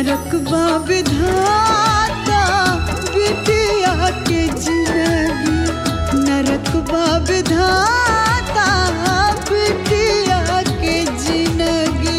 नरकबा विधाता बिटिया के जिंदगी नरकबा विधाता बिटिया के जिंदगी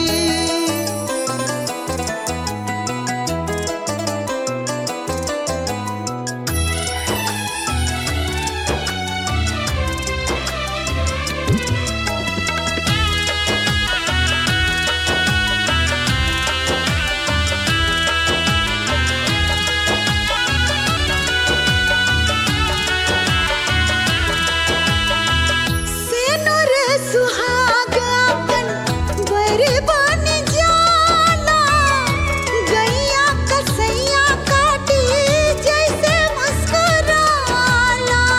सेनुर सुहाग अपन बरबन जाला गैया कसैया काटी जैसे मुस्कुराला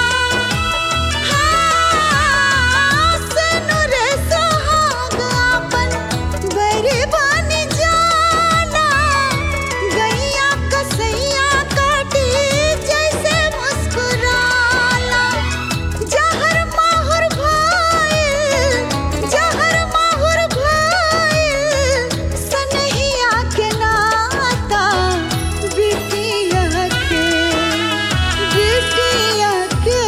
हाँ, सेनुर सुहाग अपन बरबन जाला गैया कसैया काटी जैसे मुस्कुराला जहर माहुर भइल जहर माहुर भइल सनहिया के नाता बिटिया के बिटिया के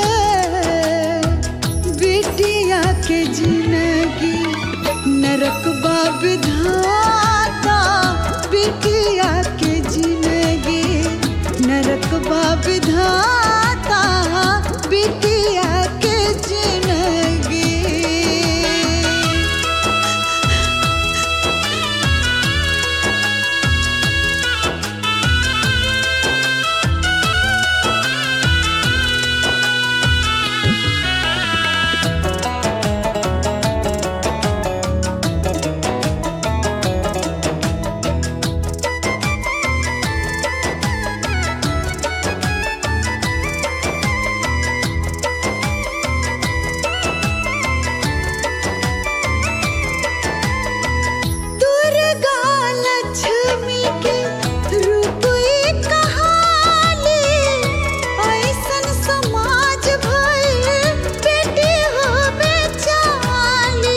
बिटिया के जिंदगी नरकबा विधाता बिटिया के जिंदगी नरकबा विधाता बिटिया के जिंदगी दुर्गा लक्ष्मी के रूप एक कहानी ऐसन समाज भइल बेटी हो बेचाली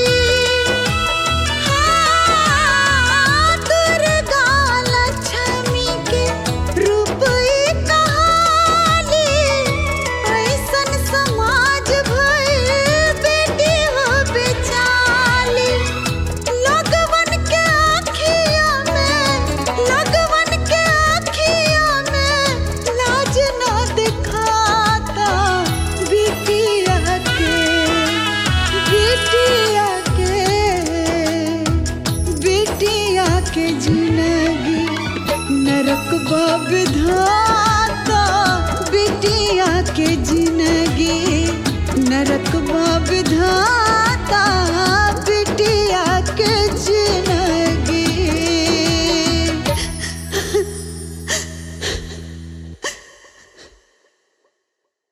हाँ, दुर्गा लक्ष्मी के रूप एक कहानी ऐसन समाज भइल बेटी हो बेचाली लगवन के आँखिया में लगवन के आँखिया में लाज न दिखाता बिटिया के बिटिया के बिटिया के जिंदगी नरक विधाता